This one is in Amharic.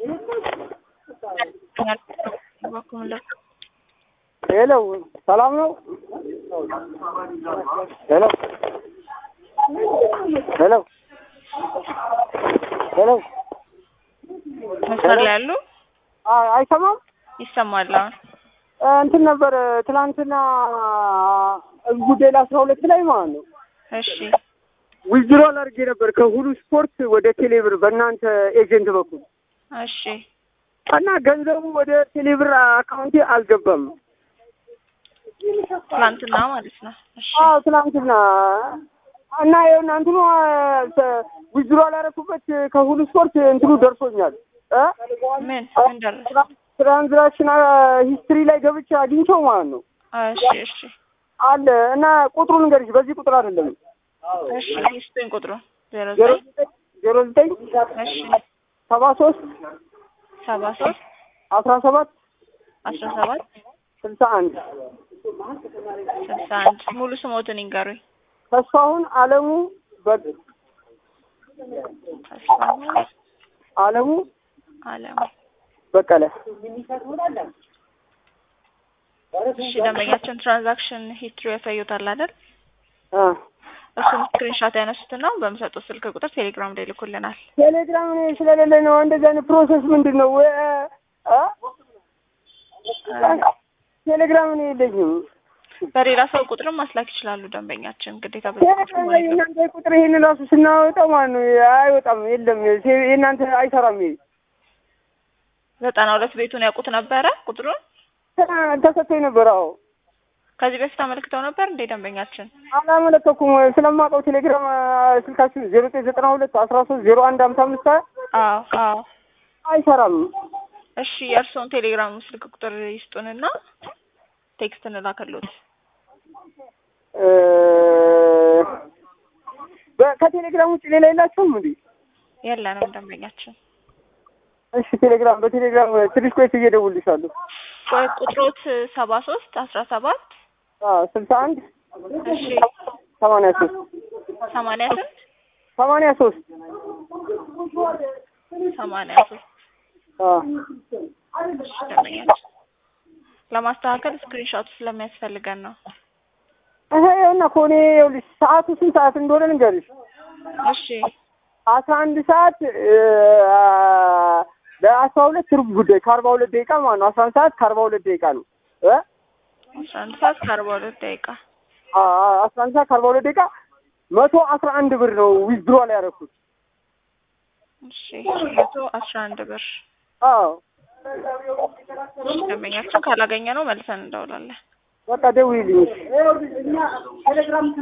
ሄሎ ሰላም ነው? ሄሎ ሄሎ ሄሎ መስመር ላይ ያሉ አይ አይሰማም? ይሰማል። አሁን እንትን ነበር ትናንትና ጉዳይ ለአስራ ሁለት ላይ ማለት ነው እሺ ዊዝድሮል አድርጌ ነበር ከሁሉ ስፖርት ወደ ቴሌብር በእናንተ ኤጀንት በኩል እሺ እና ገንዘቡ ወደ ቴሌብር አካውንቴ አልገባም። ትላንትና ማለት ነው። እሺ አዎ ትናንትና እና ይኸውና እንትኑ ዊዝድሮል ያደረኩበት ከሁሉ ስፖርት እንትኑ ደርሶኛል እ ምን ምን ደረሰ? ትራንዛክሽን ሂስትሪ ላይ ገብቼ አግኝቼው ማለት ነው እሺ እሺ አለ እና ቁጥሩን ንገሪሽ። በዚህ ቁጥር አይደለም እሺ ይስጡኝ ቁጥሩ ዜሮ ዜሮ ዘጠኝ ዜሮ ዘጠኝ እሺ ሰባ ሶስት ሰባ ሶስት አስራ ሰባት አስራ ሰባት ስልሳ አንድ ስልሳ አንድ ሙሉ ስሞትን ይንገሩኝ። ተስፋሁን አለሙ በግ ተስፋሁን አለሙ አለም። በቀለ እሺ ደንበኛችን ትራንዛክሽን ሂስትሪ ያሳዩታል አይደል? አ እሱን ስክሪንሾት ያነሱትና በምሰጡት ስልክ ቁጥር ቴሌግራም ላይ ይልኩልናል። ቴሌግራም እኔ ስለሌለ ነው። እንደዚህ አይነት ፕሮሰስ ምንድን ነው? ወይ አ ቴሌግራም እኔ የለኝም። በሌላ ሰው ቁጥርም ማስላክ ይችላሉ ደንበኛችን ግዴታ በዚህ ቁጥር ቴሌግራም መሆን የለበትም። የእናንተ ቁጥር ይሄን ራሱ ስናወጣው ማለት ነው አይወጣም፣ የለም የእናንተ አይሰራም። ይሄ ዘጠና ሁለት ቤቱን ያውቁት ነበረ ቁጥሩን ተሰጥቶኝ ነበር። አዎ ከዚህ በፊት አመልክተው ነበር እንዴ ደንበኛችን? አላመለከኩም። ስለማውቀው ቴሌግራም ስልካችሁ ዜሮ ዘጠኝ ዘጠና ሁለት አስራ ሶስት ዜሮ አንድ ሀምሳ አምስት አዎ አዎ። አይሰራም። እሺ የእርስዎን ቴሌግራም ስልክ ቁጥር ይስጡንና ቴክስት እንላከሎት። እ በ- ከቴሌግራም ውጭ ሌላ የላችሁም እንዴ? የለንም ደንበኛችን። እሺ ቴሌግራም በቴሌግራም ትንሽ ቆይቼ እየደውልልሻለሁ። ቆይ ቁጥሮት ሰባ ሶስት አስራ ሰባት አዎ ስልሳ አንድ እሺ ሰማንያ ሶስት ሰማንያ ስንት ሰማንያ ሶስት ሰማንያ ሶስት አዎ እሺ ደንበኛችን ለማስተካከል ስክሪንሾት ስለሚያስፈልገን ነው። እህ ይኸውና እኮ እኔ ይኸውልሽ ሰዓቱ ስንት ሰዓት እንደሆነ ልንገርሽ። እሺ አስራ አንድ ሰዓት እ ለአስራ ሁለት ሩብ ጉዳይ ከአርባ ሁለት ደቂቃ ማለት ነው። አስራ አንድ ሰዓት ከአርባ ሁለት ደቂቃ ነው እ አስራ አንድ ሰዓት ከአርባ ሁለት ደቂቃ አ- አ- አስራ አንድ ሰዓት ከአርባ ሁለት ደቂቃ መቶ አስራ አንድ ብር ነው ዊዝድሮ ላይ ያደረኩት። እሺ መቶ አስራ አንድ ብር አዎ እሺ ደንበኛችን ካላገኘ ነው መልሰን እንደውላለን። በቃ ደውዪልኝ።